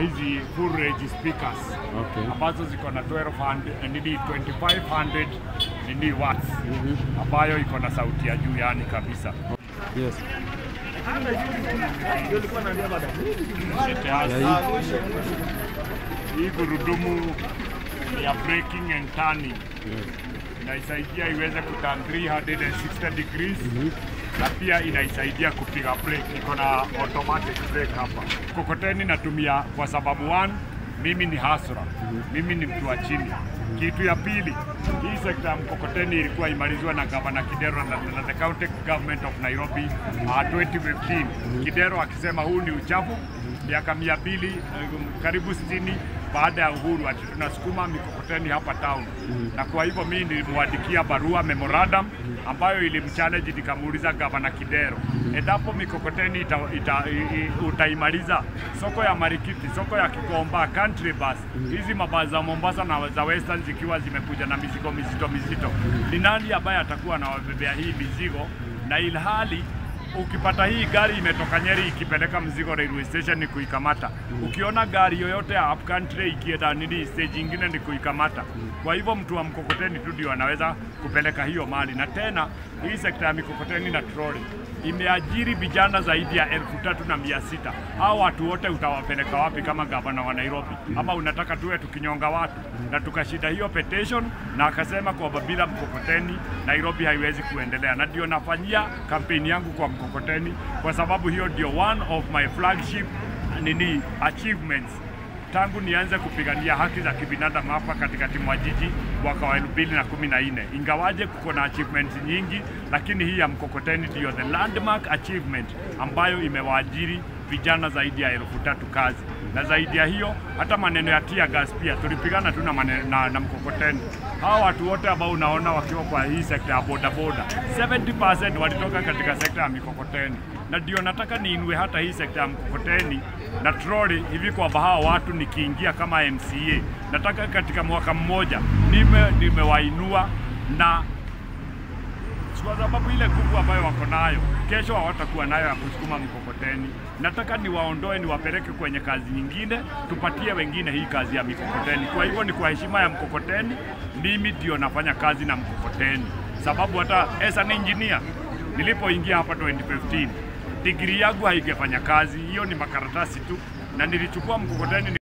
hizi full range speakers Okay. ambazo ziko na 1200 nini 2500 nini watts ambayo iko na sauti ya juu yani kabisa. Yes. Sete hasi. Ya Hii gurudumu ya braking and turning Yes. inaisaidia iweze kuturn 360 degrees na pia inaisaidia kupiga brake. Iko na automatic brake hapa. Mkokoteni natumia kwa sababu one, mimi ni hasra, mimi ni mtu wa chini. Kitu ya pili, hii sekta ya mkokoteni ilikuwa imalizwa na gavana Kidero na, na the county government of Nairobi uh, 2015. Kidero akisema huu ni uchafu, miaka mia mbili eh, karibu sitini baada ya uhuru ati tunasukuma mikokoteni hapa town na kwa hivyo mimi nilimwandikia barua memorandum ambayo ilimchallenge nikamuuliza gavana Kidero endapo mikokoteni ita, ita, i, i, utaimaliza soko ya Marikiti, soko ya Kikomba, country bus hizi mabasi za Mombasa na za Western zikiwa zimekuja na mizigo mizito mizito, ni nani ambaye atakuwa anawabebea hii mizigo na ilhali ukipata hii gari imetoka Nyeri ikipeleka mzigo railway station ni kuikamata. Ukiona gari yoyote ya up country ikienda nini stage ingine ni kuikamata. Kwa hivyo mtu wa mkokoteni tu ndio anaweza kupeleka hiyo mali, na tena hii sekta ya mikokoteni na troli imeajiri vijana zaidi ya elfu tatu na mia sita. Hao watu wote utawapeleka wapi kama gavana wa Nairobi? Ama unataka tuwe tukinyonga watu? Na tukashinda hiyo petition, na akasema kwamba bila mkokoteni Nairobi haiwezi kuendelea, na ndio nafanyia kampeni yangu kwa mkokoteni, kwa sababu hiyo ndio one of my flagship nini achievements tangu nianze kupigania haki za kibinadamu hapa katikati mwa jiji mwaka wa 2014. Ingawaje kuko na achievements nyingi, lakini hii ya mkokoteni ndio the landmark achievement ambayo imewaajiri vijana zaidi ya elfu tatu kazi, na zaidi ya hiyo hata maneno ya tear gas pia tulipigana tu na, maneno- na, na mkokoteni. Hawa watu wote ambao unaona wakiwa kwa hii sekta ya bodaboda 70% walitoka katika sekta ya mikokoteni, na ndio nataka niinue hata hii sekta ya mkokoteni na troli hivi kwamba hawa watu nikiingia kama MCA, nataka katika mwaka mmoja nime nimewainua na kwa sababu ile nguvu ambayo wako nayo kesho hawatakuwa nayo ya kusukuma mkokoteni. Nataka niwaondoe niwapeleke kwenye kazi nyingine, tupatie wengine hii kazi ya mikokoteni. Kwa hivyo ni kwa heshima ya mkokoteni, mimi ndio nafanya kazi na mkokoteni, sababu hata as an engineer nilipoingia hapa 2015 digrii yangu haingefanya kazi, hiyo ni makaratasi tu, na nilichukua mkokoteni